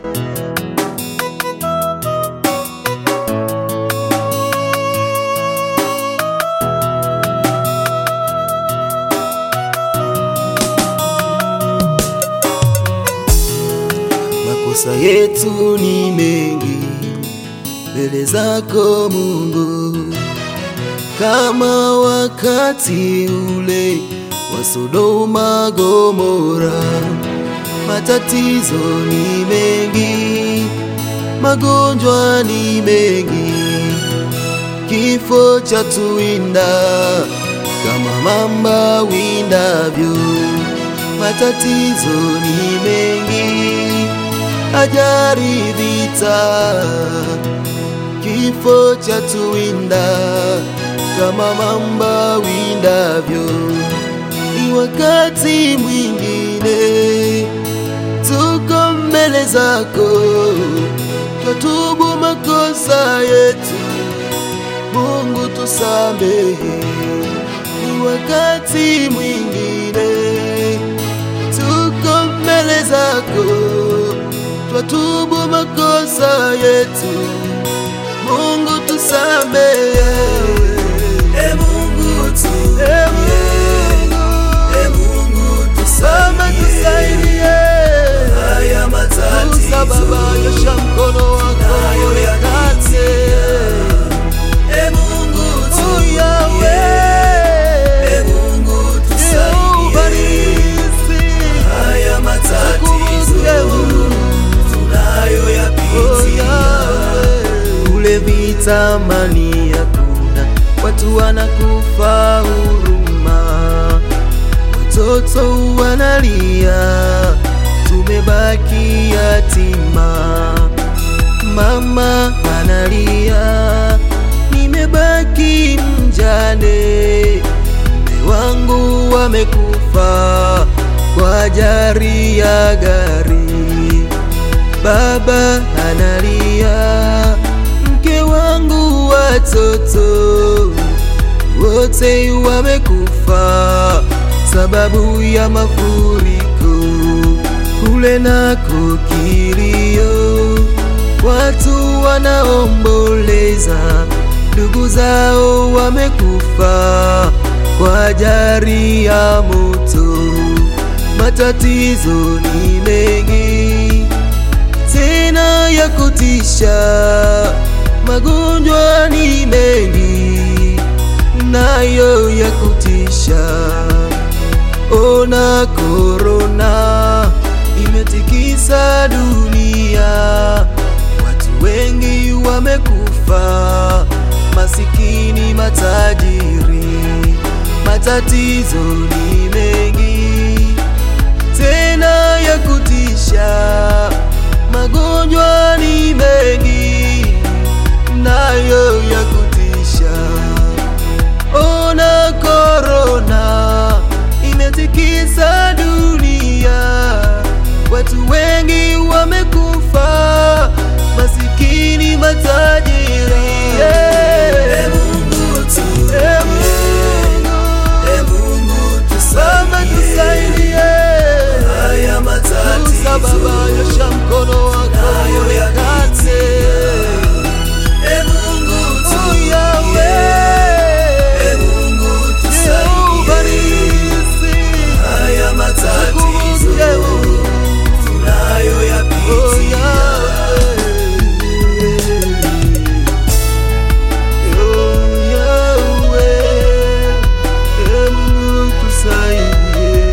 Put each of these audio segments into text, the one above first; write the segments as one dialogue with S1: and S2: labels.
S1: Makosa yetu ni mengi mbele zako Mungu, kama wakati ule wa Sodoma Gomora. Matatizo ni mengi, magonjwa ni mengi, kifo cha tuwinda kama mamba windavyo. Matatizo ni mengi, ajali, vita, kifo cha tuwinda kama mamba windavyo. Ni wakati mwingine tuko mbele zako, twatubu makosa yetu, Mungu tusamehe. Ni wakati mwingine tuko mbele zako, twatubu makosa yetu, Mungu tusamehe.
S2: E Mungu tu,
S1: E Mungu,
S2: E Mungu
S1: Baba tusaidie,
S2: haya matatizo
S1: Musa Baba, nyosha mkono wako uonekane.
S2: E Mungu tu,
S1: Oh, Yahweh,
S2: E Mungu
S1: Jehova
S2: tusaidie
S1: nisi,
S2: haya matatizo
S1: tukumbuke Mungu.
S2: tunayoyapitia
S1: Kule vita mani hakuna, watu wanakufa huruma, watoto wanalia, tumebaki yatima. Mama analia, nimebaki mjane, mume wangu wamekufa kwa ajali ya gari. Baba analia, mke wangu, watoto wote wamekufa sababu ya mafuriko. Kule nako kilio, watu wanaomboleza, ndugu zao wamekufa kwa ajali ya moto. Matatizo ni mengi tena ya kutisha, magonjwa ni mengi nayo ya kutisha. Ona korona imetikisa dunia, watu wengi wamekufa, masikini, matajiri. Matatizo ni mengi tena ya kutisha, magonjwa ni mengi nayo ya kutisha. Ona korona imetikisa dunia, watu wengi wamekufa, masikini, matajiri.
S2: E Mungu tu,
S1: E Mungu,
S2: E Mungu
S1: Baba tusaidie.
S2: haya
S1: Musa Baba,
S2: matatizo
S1: nyosha mkono wako uonekane.
S2: E Mungu tu,
S1: Oh, Yahweh,
S2: E Mungu
S1: Jehova
S2: tusaidie
S1: nisi,
S2: haya matatizo
S1: tukumbuke Mungu. Oh,
S2: tunayoyapitia
S1: Yahweh. Oh, Yahweh, E Mungu tusaidie.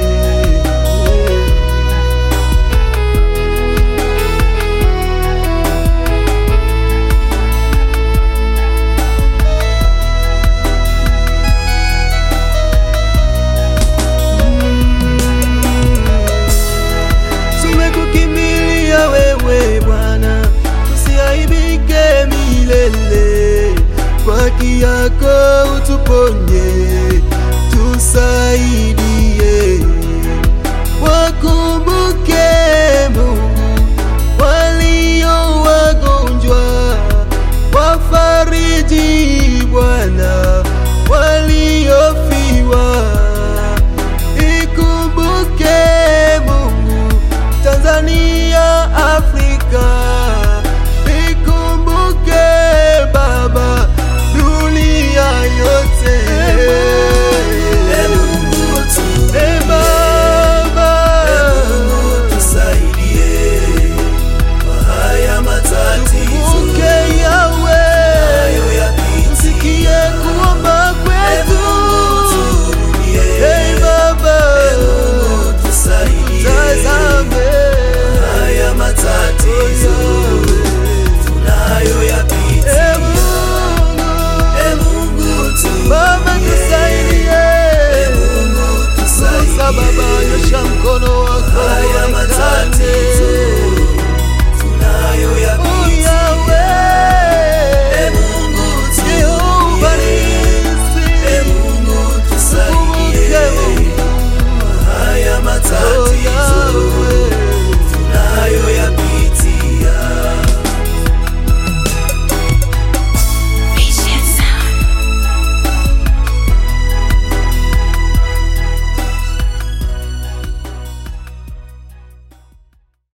S1: Tumekukimbilia wewe Bwana, tusiaibike milele. Kwa haki yako utuponye, tusaidie.